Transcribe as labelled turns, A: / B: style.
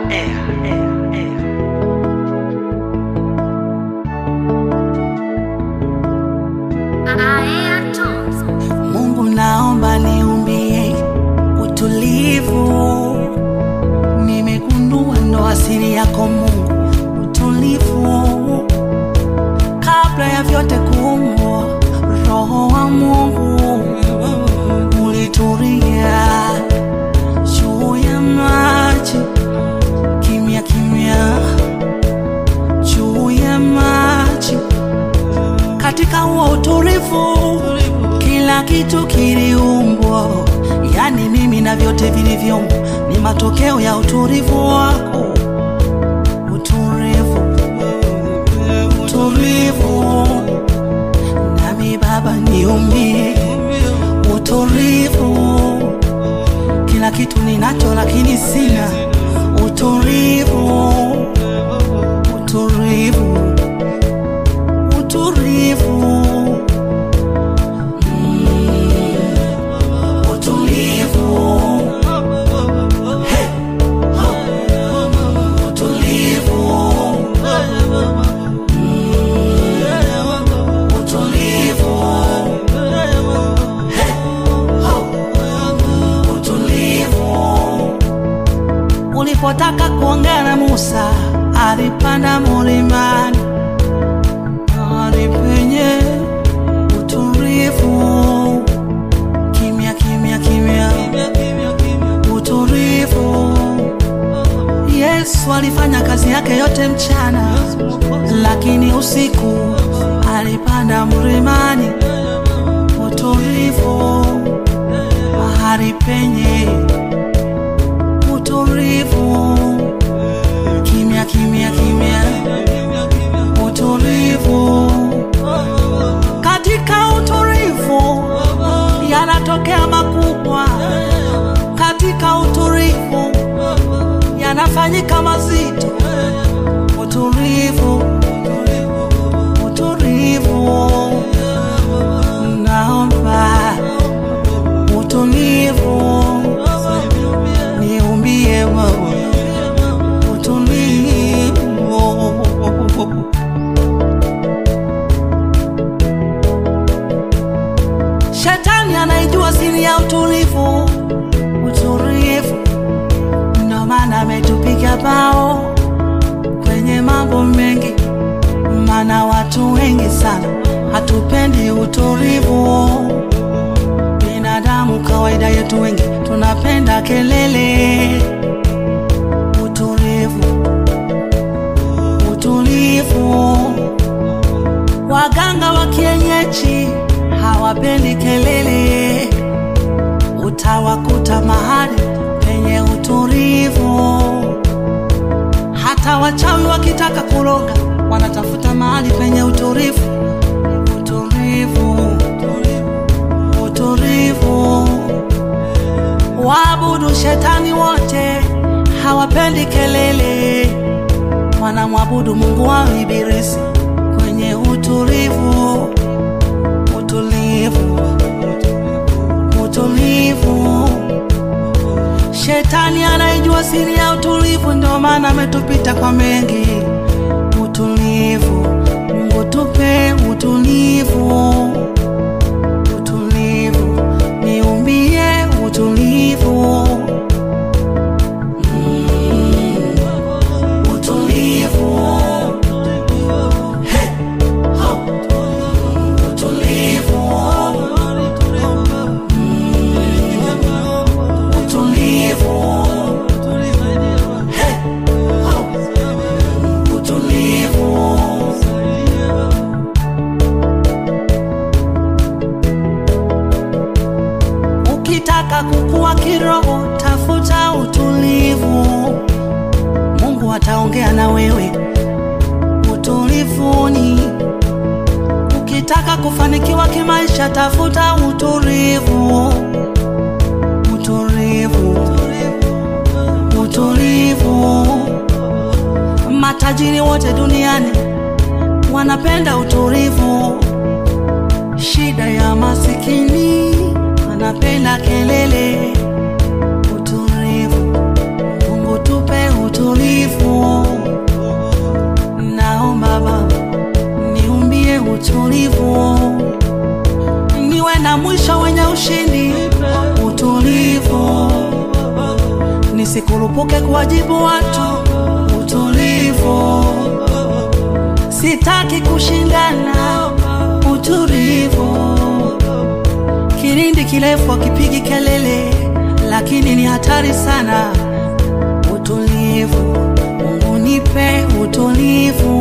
A: Mungu naomba niumbie utulivu. Nimegundua ndo asili yako Mungu, utulivu. Kabla ya vyote kuumbwa, Roho wa Mungu ulitulia juu ya maji, kimya kimya, juu ya maji katika huo utulivu kila kitu kiliumbwa, yani mimi na vyote vilivyomo ni matokeo ya utulivu wako. Utulivu, utulivu, nami Baba niumbie utulivu. Kila kitu ninacho lakini sina utulivu, utulivu, utulivu. utulivu. Hey! Ho! Utulivu. Mm. Utulivu. Hey! Ho! Utulivu. Ulipotaka kuongea na Musa, alipanda mlimani, mahali penye utulivu kimya kimya kimya, utulivu. Yesu alifanya kazi yake yote mchana, lakini usiku alipanda mlimani, utulivu, mahali penye utulivu, kimya kimya kimya, utulivu. Katika utulivu yanatokea makubwa, katika utulivu yanafanyika mazito. Utulivu, utulivu, naomba utulivu, niumbie wewe utulivu. Shetani anaijua siri ya utulivu, utulivu. Ndo maana ametupiga bao kwenye mambo mengi, maana watu wengi sana hatupendi utulivu. Binadamu kawaida yetu wengi tunapenda kelele. Utulivu, utulivu. Waganga wa kienyeji hawapendi kelele, utawakuta mahali penye utulivu. Hata wachawi wakitaka kuroga wanatafuta mahali penye utulivu. Utulivu, utulivu. Waabudu shetani wote hawapendi kelele, wanamwabudu Mungu wao Ibilisi kwenye utulivu utulivu, utulivu. Shetani anaijua siri ya utulivu, ndio maana ametupita kwa mengi. Utulivu, Mungu tupe utulivu, utulivu, niumbie utulivu. Mm, utulivu. Hey! Ho! Utulivu. Mm, utulivu. Hey! Ho! Utulivu. Ukitaka kukua kiroho, tafuta utulivu. Mungu ataongea na wewe utulivuni. Ukitaka kufanikiwa kimaisha, tafuta utulivu, utulivu, utulivu. Matajiri wote duniani wanapenda utulivu. Shida ya masikini wanapenda kelele. Utulivu, Mungu tupe utulivu. nisikurupuke kuwajibu watu. Utulivu, sitaki kushindana. Utulivu, kilindi kirefu akipigi kelele, lakini ni hatari sana. Utulivu, Mungu nipe utulivu